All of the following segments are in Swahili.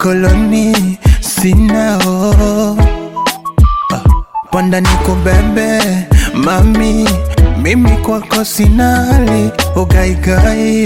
ukoloni sinao panda nikubebe mami, mimi kwako sina hali ugaigai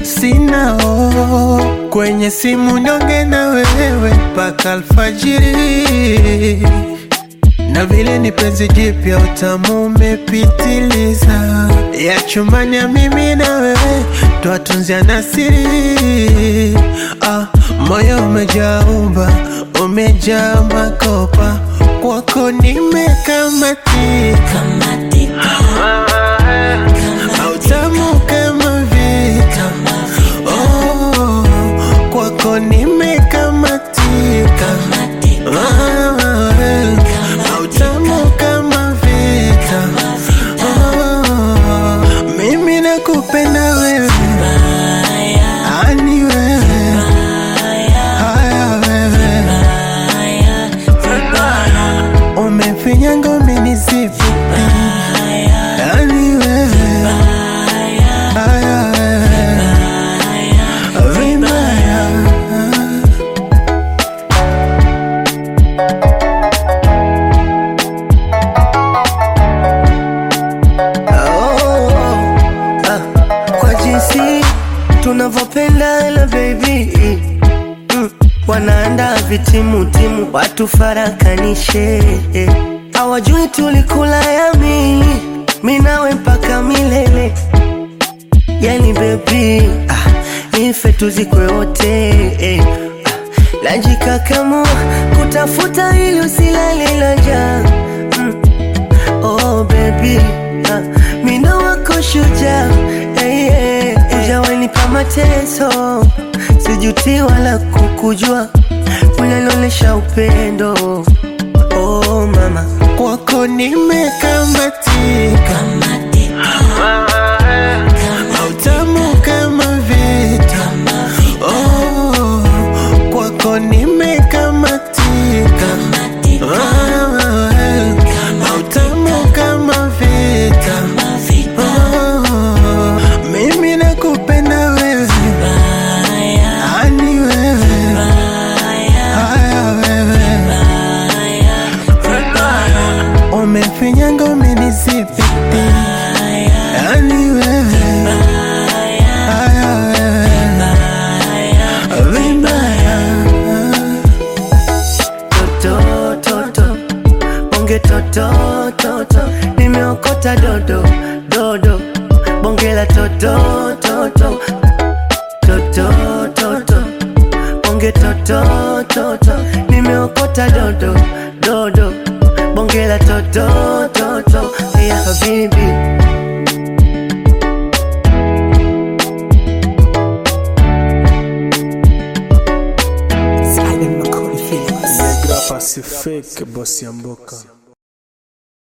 sinao kwenye simu nyonge na wewe mpaka alfajiri na vile ni penzi jipya utamu umepitiliza ya chumbani ya mimi na wewe twatunzia na siri ah, moyo umejaa uba umejaa makopa kwako nimekamatika autamu kama vita oh, kwako nimekamatika Ah, eh, autamu kama vita oh, mimi nakupenda wewe ani wewe haya wewe umefinyanga umenisifu yani wewe haya wewe vibaya Oh, ah, kwa jinsi tunavyopendana baby mm, wanaandaa vitimutimu watu farakanishe hawajui tulikula yamini minawe mpaka milele yani baby ah, nife tuzikwe wote eh, ah, najikakamua kutafuta ili usilale na njaa mm, Oh baby, ah, mina wako shujaa hey, hey, ujawanipa mateso, sijuti wala kukujua, unanionyesha upendo oh mama, kwako nimekamatika autamu kama vita oh, kwako nimekamatika Ah, eh, autamu kama vita oh, mimi nakupenda wewe ani wewe haya wewe umefinyanga umenisipi yani wewe haya wewe vibaya toto toto, bonge toto toto, nimeokota dodo dodo, bonge la toto toto toto toto, bonge toto toto, nimeokota dodo dodo, bonge la toto toto, yeah habibi Negra Pacific, bosi ya mboka